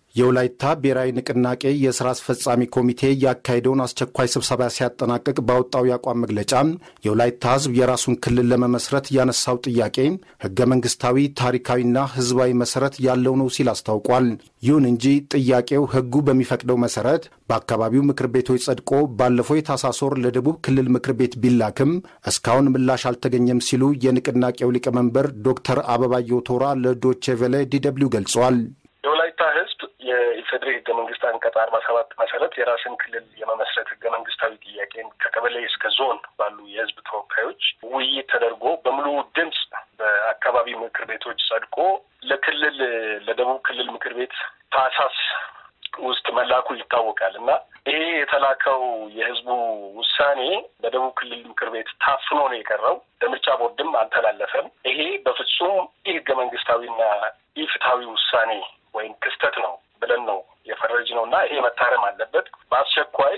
የወላይታ ብሔራዊ ንቅናቄ የስራ አስፈጻሚ ኮሚቴ ያካሄደውን አስቸኳይ ስብሰባ ሲያጠናቅቅ ባወጣው የአቋም መግለጫ የወላይታ ሕዝብ የራሱን ክልል ለመመስረት ያነሳው ጥያቄ ህገ መንግስታዊ ታሪካዊና ህዝባዊ መሰረት ያለው ነው ሲል አስታውቋል። ይሁን እንጂ ጥያቄው ህጉ በሚፈቅደው መሰረት በአካባቢው ምክር ቤቶች ጸድቆ ባለፈው የታህሳስ ወር ለደቡብ ክልል ምክር ቤት ቢላክም እስካሁን ምላሽ አልተገኘም ሲሉ የንቅናቄው ሊቀመንበር ዶክተር አበባየሁ ቶራ ለዶቼ ቬለ ዲደብሊው ገልጸዋል። የወላይታ ህዝብ የኢፌዴሪ ህገ መንግስት አንቀጽ አርባ ሰባት መሰረት የራስን ክልል የመመስረት ህገ መንግስታዊ ጥያቄን ከቀበሌ እስከ ዞን ባሉ የህዝብ ተወካዮች ውይይት ተደርጎ በሙሉ ድምፅ በአካባቢ ምክር ቤቶች ጸድቆ ለክልል ለደቡብ ክልል ምክር ቤት ታህሳስ ውስጥ መላኩ ይታወቃል እና ይሄ የተላከው የህዝቡ ውሳኔ በደቡብ ክልል ምክር ቤት ታፍኖ ነው የቀረው። ለምርጫ ቦርድም አልተላለፈም። ይሄ በፍጹም ይህ ህገ መንግስታዊና ኢፍትሐዊ ውሳኔ ወይም ክስተት ነው ብለን ነው የፈረጅ ነው እና ይሄ መታረም አለበት። በአስቸኳይ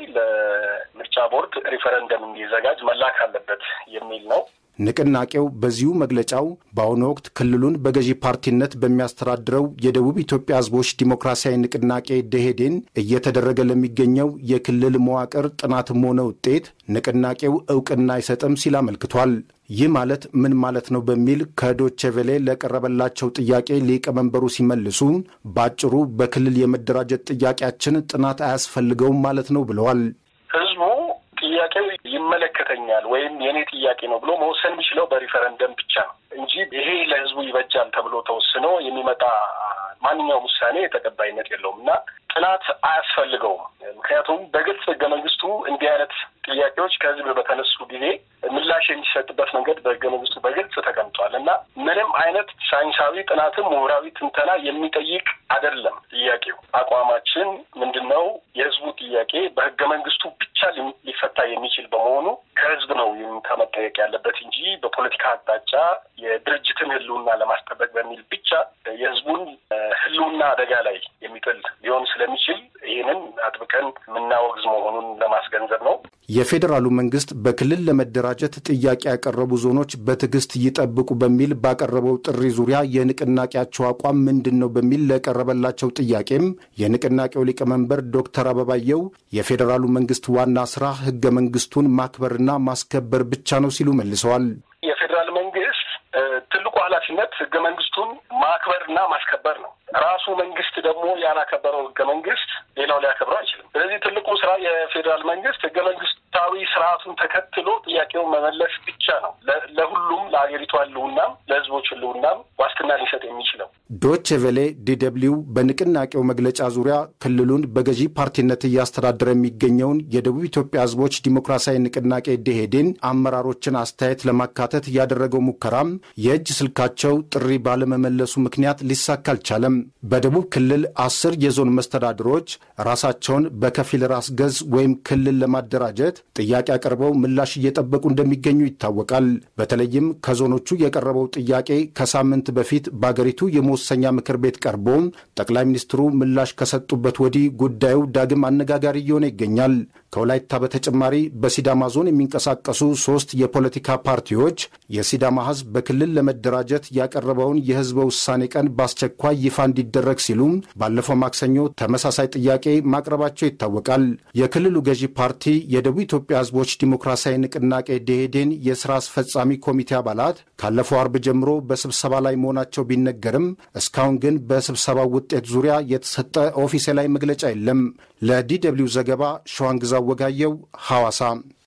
ለምርጫ ቦርድ ሪፈረንደም እንዲዘጋጅ መላክ አለበት የሚል ነው። ንቅናቄው በዚሁ መግለጫው በአሁኑ ወቅት ክልሉን በገዢ ፓርቲነት በሚያስተዳድረው የደቡብ ኢትዮጵያ ህዝቦች ዲሞክራሲያዊ ንቅናቄ ደሄዴን እየተደረገ ለሚገኘው የክልል መዋቅር ጥናትም ሆነ ውጤት ንቅናቄው እውቅና አይሰጥም ሲል አመልክቷል። ይህ ማለት ምን ማለት ነው በሚል ከዶቼ ቬሌ ለቀረበላቸው ጥያቄ ሊቀመንበሩ ሲመልሱ በአጭሩ በክልል የመደራጀት ጥያቄያችን ጥናት አያስፈልገውም ማለት ነው ብለዋል። ህዝቡ ጥያቄው ይመለከተኛል ወይም የኔ ጥያቄ ነው ብሎ መወሰን የሚችለው በሪፈረንደም ብቻ ነው እንጂ ይሄ ለህዝቡ ይበጃል ተብሎ ተወስኖ የሚመጣ ማንኛውም ውሳኔ ተቀባይነት የለውም እና ጥናት አያስፈልገውም። ምክንያቱም በግልጽ ህገ መንግስቱ እንዲህ አይነት ጥያቄዎች ከህዝብ በተነሱ ጊዜ ምላሽ የሚሰጥበት መንገድ በህገ መንግስቱ በግልጽ ተቀምጧል እና ምንም አይነት ሳይንሳዊ ጥናትም ምሁራዊ ትንተና የሚጠይቅ አይደለም። ጥያቄው አቋማችን ምንድን ነው? የህዝቡ ጥያቄ በህገ መንግስቱ ብቻ ሊፈታ የሚችል በመሆኑ ከህዝብ ነው መጠየቅ ያለበት እንጂ በፖለቲካ አቅጣጫ የድርጅትን ህልውና ለማስጠበቅ በሚል ብቻ የህዝቡን ህልውና አደጋ ላይ የሚጥል ሊሆን ስለሚችል ይህንን አጥብቀን የምናወግዝ መሆኑን ለማስገንዘብ ነው። የፌዴራሉ መንግስት በክልል ለመደራጀት ጥያቄ ያቀረቡ ዞኖች በትዕግስት ይጠብቁ በሚል ባቀረበው ጥሪ ዙሪያ የንቅናቄያቸው አቋም ምንድን ነው በሚል ለቀረበላቸው ጥያቄም የንቅናቄው ሊቀመንበር ዶክተር አበባየው የፌዴራሉ መንግስት ዋና ስራ ህገ መንግስቱን ማክበርና ማስከበር ብቻ ነው ሲሉ መልሰዋል። የፌዴራል መንግስት ትልቁ ኃላፊነት ህገ መንግስቱን ማክበርና ማስከበር ነው። ራሱ መንግስት ደግሞ ያላከበረው ህገ መንግስት ሌላው ሊያከብረው አይችልም። ስለዚህ ትልቁ ስራ የፌዴራል መንግስት ህገ መንግስታዊ ስርዓቱን ተከትሎ ጥያቄውን መመለስ ብቻ ነው። ለሁሉም ለሀገሪቷ ህልውናም ለህዝቦች ህልውናም ዋስትና ሊሰጥ የሚችለው። ዶች ቬሌ ዲደብሊው በንቅናቄው መግለጫ ዙሪያ ክልሉን በገዢ ፓርቲነት እያስተዳደረ የሚገኘውን የደቡብ ኢትዮጵያ ህዝቦች ዲሞክራሲያዊ ንቅናቄ ደሄዴን አመራሮችን አስተያየት ለማካተት ያደረገው ሙከራም የእጅ ስልካቸው ጥሪ ባለመመለሱ ምክንያት ሊሳካ አልቻለም። በደቡብ ክልል አስር የዞን መስተዳድሮች ራሳቸውን በከፊል ራስ ገዝ ወይም ክልል ለማደራጀት ጥያቄ አቅርበው ምላሽ እየጠበቁ እንደሚገኙ ይታወቃል። በተለይም ከዞኖቹ የቀረበው ጥያቄ ከሳምንት በፊት በአገሪቱ የመወሰኛ ምክር ቤት ቀርቦ ጠቅላይ ሚኒስትሩ ምላሽ ከሰጡበት ወዲህ ጉዳዩ ዳግም አነጋጋሪ እየሆነ ይገኛል። ከወላይታ በተጨማሪ በሲዳማ ዞን የሚንቀሳቀሱ ሶስት የፖለቲካ ፓርቲዎች የሲዳማ ህዝብ በክልል ለመደራጀት ያቀረበውን የህዝበ ውሳኔ ቀን በአስቸኳይ ይፋ እንዲደረግ ሲሉ ባለፈው ማክሰኞ ተመሳሳይ ጥያቄ ማቅረባቸው ይታወቃል። የክልሉ ገዢ ፓርቲ የደቡብ ኢትዮጵያ ህዝቦች ዲሞክራሲያዊ ንቅናቄ ደኢህዴን የስራ አስፈጻሚ ኮሚቴ አባላት ካለፈው አርብ ጀምሮ በስብሰባ ላይ መሆናቸው ቢነገርም እስካሁን ግን በስብሰባው ውጤት ዙሪያ የተሰጠ ኦፊሴላዊ መግለጫ የለም። ለዲ ደብልዩ ዘገባ ሸዋንግዛ ወጋየው ሐዋሳ